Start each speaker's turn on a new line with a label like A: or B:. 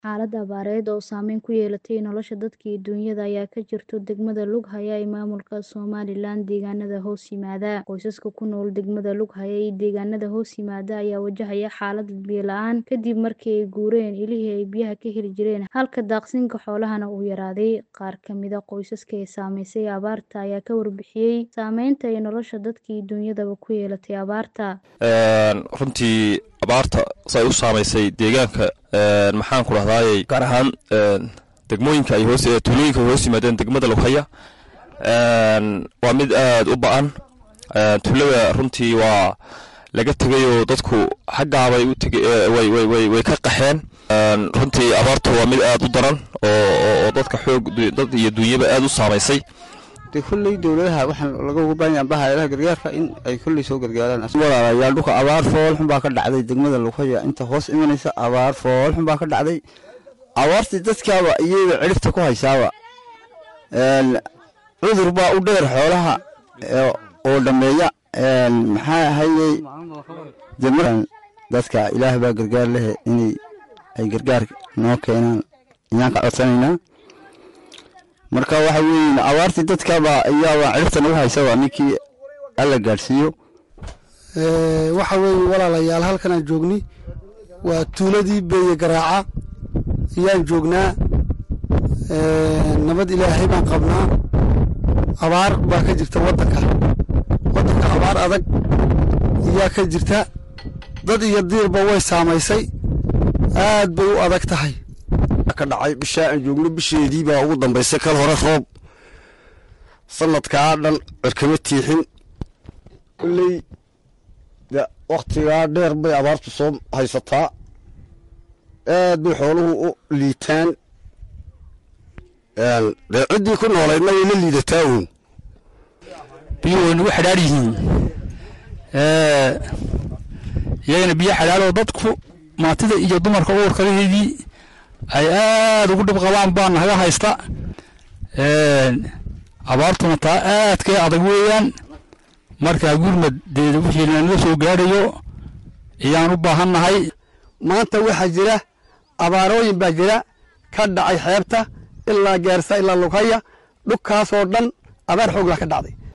A: Xaalad abaareed oo saameyn ku yeelatay nolosha dadka iyo dunyada ayaa ka jirta degmada Lughaya ee maamulka Somaliland deegaanada hoos yimaada. Qoysaska ku nool degmada Lughaya iyo deegaanada hoos yimaada ayaa wajahaya xaalad biyo la'aan kadib markii ay guureen ilihii ay biyaha ka heli jireen halka daaqsinka xoolahana uu yaraaday. Qaar ka mid ah qoysaska ay saameysay abaarta ayaa ka warbixiyay saameynta ay nolosha dadka iyo dunyadaba ku yeelatay abaarta.
B: runtii abaarta say u saamaysay deegaanka maxaan ku dhahdaayey gaar ahaan degmooyinka ay hoos tuulooyinka ay hoos yimaadeen degmada lughaya waa mid aad u ba-an tuulada runtii waa laga tegay oo dadku xaggaabay u tege way way way way ka qaxeen runtii abaartu waa mid aad u daran oo oo dadka xoog dad iyo dunyaba aad u saamaysay
C: de kolley dowladaha waxaan laga uga baahan yahay bahayadaha gargaarka in ay kolley soo gargaaraan walaalayaal dhulka abaar foolxun baa ka dhacday degmada lughaya inta hoos imanaysa abaar foolxun baa ka dhacday abaartii dadkaaba iyaga cirifta ku haysaaba cudur baa u dheer xoolaha oo dhammeeya maxaa ahayey dadka ilaah baa gargaar lehe inay ay gargaar noo keenaan ayaan ka codsanaynaa marka waxa weeye abaartii dadkaba ayaaba cirifta nagu haysaba ninkii alla gaadhsiiyo
D: waxa weeye walaalayaal halkan aan joogni waa tuuladii beeye garaaca ayaan joognaa nabad ilaahay baan qabnaa abaar baa ka jirta waddanka waddanka abaar adag ayaa ka jirta dad iyo diirba way saamaysay aad bay u adag tahay
E: ka dhacay bishaa aan joogno bisheedii baa ugu dambaysay kal hore roob sanadkaa dhan cirkama tiixin kolley de wakhtigaa dheer bay abaartu soo haysataa aad bay xooluhu u liitaan dee ciddii ku noolaydna way la liidataa uun
F: biyuhu way nagu xidhaar yihiin iyagana biyo xidhaaroo dadku maatida iyo dumarka uurkalaheedii ay aad ugu dhib qabaan baa naga haysta abaartuna taa aadkay adag weeyaan markaa gurmaddeeda wixii nanaga soo gaadhayo ayaan u baahannahay
D: maanta waxaa jira abaarooyin baa jira ka dhacay xeebta ilaa gaarsa ilaa lughaya dhulkaasoo dhan abaar xoogla ka dhacday